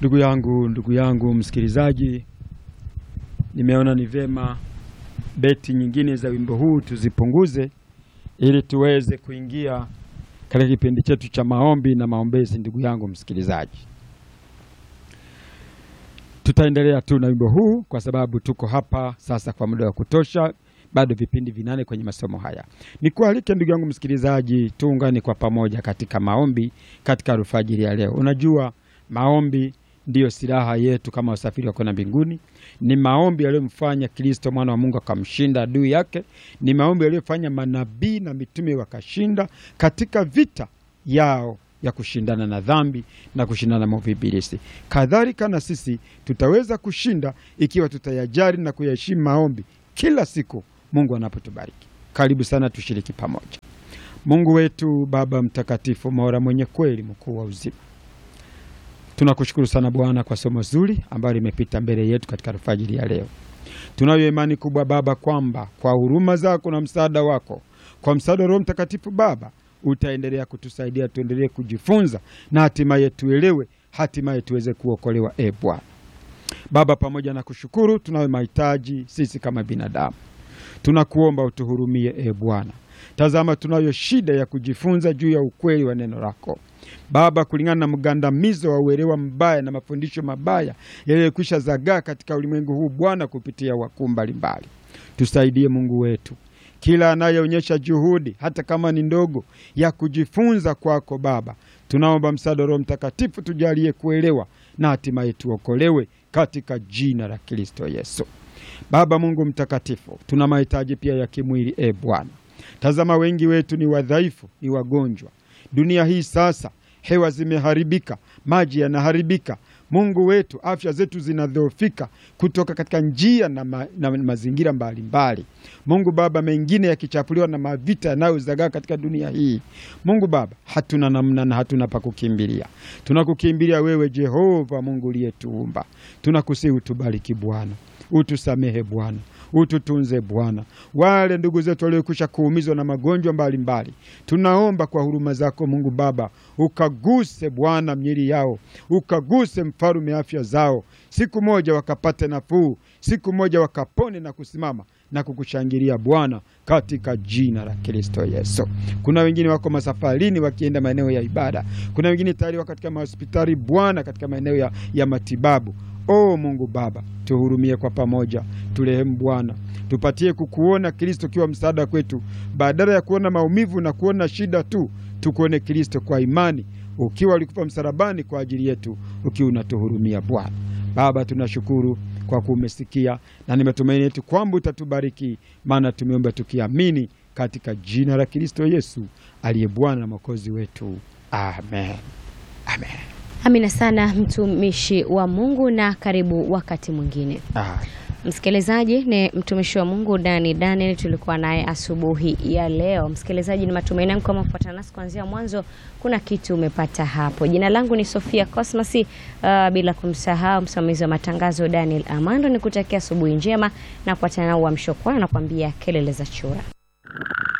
Ndugu yangu, ndugu yangu msikilizaji, nimeona ni vyema beti nyingine za wimbo huu tuzipunguze ili tuweze kuingia katika kipindi chetu cha maombi na maombezi. Ndugu yangu msikilizaji, tutaendelea tu na wimbo huu kwa sababu tuko hapa sasa kwa muda wa kutosha, bado vipindi vinane kwenye masomo haya. Nikualike ndugu yangu msikilizaji, tuungane kwa pamoja katika maombi katika alfajiri ya leo. Unajua maombi ndiyo silaha yetu kama wasafiri wa kwenda mbinguni. Ni maombi yaliyomfanya Kristo mwana wa Mungu akamshinda adui yake. Ni maombi yaliyofanya manabii na mitume wakashinda katika vita yao ya kushindana na dhambi na kushindana na maovu ibilisi. Kadhalika na sisi tutaweza kushinda ikiwa tutayajali na kuyaheshimu maombi kila siku Mungu anapotubariki. Karibu sana tushiriki pamoja. Mungu wetu Baba mtakatifu, Mola mwenye kweli, mkuu wa uzima Tunakushukuru sana Bwana kwa somo zuri ambalo limepita mbele yetu katika alfajiri ya leo. Tunayo imani kubwa Baba kwamba kwa huruma zako na msaada wako, kwa msaada wa Roho Mtakatifu Baba, utaendelea kutusaidia tuendelee kujifunza na hatimaye tuelewe, hatimaye tuweze kuokolewa. E Bwana Baba, pamoja na kushukuru, tunayo mahitaji sisi kama binadamu, tunakuomba utuhurumie. E Bwana, tazama, tunayo shida ya kujifunza juu ya ukweli wa neno lako Baba, kulingana na mgandamizo wa uelewa mbaya na mafundisho mabaya yaliyokwisha zagaa katika ulimwengu huu Bwana, kupitia wakuu mbalimbali, tusaidie Mungu wetu, kila anayeonyesha juhudi hata kama ni ndogo ya kujifunza kwako Baba, tunaomba msaada wa Roho Mtakatifu, tujalie kuelewa na hatimaye tuokolewe katika jina la Kristo Yesu. Baba Mungu mtakatifu, tuna mahitaji pia ya kimwili. E Bwana, tazama wengi wetu ni wadhaifu, ni wagonjwa Dunia hii sasa, hewa zimeharibika, maji yanaharibika. Mungu wetu, afya zetu zinadhoofika kutoka katika njia na, ma, na mazingira mbalimbali. Mungu Baba, mengine yakichafuliwa na mavita yanayozagaa katika dunia hii. Mungu Baba, hatuna namna na hatuna pa kukimbilia. Tunakukimbilia wewe Jehova Mungu uliyetuumba. Tunakusihi utubariki Bwana, utusamehe Bwana, ututunze Bwana. Wale ndugu zetu waliokwisha kuumizwa na magonjwa mbalimbali, tunaomba kwa huruma zako Mungu Baba, ukaguse Bwana miili yao, ukaguse mfalume afya zao, siku moja wakapate nafuu, siku moja wakapone na kusimama na kukushangilia Bwana, katika jina la Kristo Yesu. Kuna wengine wako masafarini wakienda maeneo ya ibada, kuna wengine tayari wako katika mahospitali Bwana, katika maeneo ya, ya matibabu. O Mungu Baba, tuhurumie kwa pamoja, turehemu Bwana, tupatie kukuona Kristo ukiwa msaada kwetu, badala ya kuona maumivu na kuona shida tu, tukuone Kristo kwa imani, ukiwa ulikufa msalabani kwa ajili yetu, ukiwa unatuhurumia Bwana. Baba, tunashukuru kwa kumesikia na ni matumaini yetu kwamba utatubariki, maana tumeomba tukiamini katika jina la Kristo Yesu aliye Bwana na Mwokozi wetu, amen, amen. Amina sana mtumishi wa Mungu, na karibu wakati mwingine. Ah, Msikilizaji, ni mtumishi wa Mungu Dani Daniel tulikuwa naye asubuhi ya leo. Msikilizaji, ni matumaini yangu kama ufuatana nasi kuanzia mwanzo, kuna kitu umepata hapo. Jina langu ni Sofia Cosmas, uh, bila kumsahau msimamizi wa matangazo Daniel Amando. Nikutakia asubuhi njema na kuachana na uamsho kwa nakwambia kelele za chura.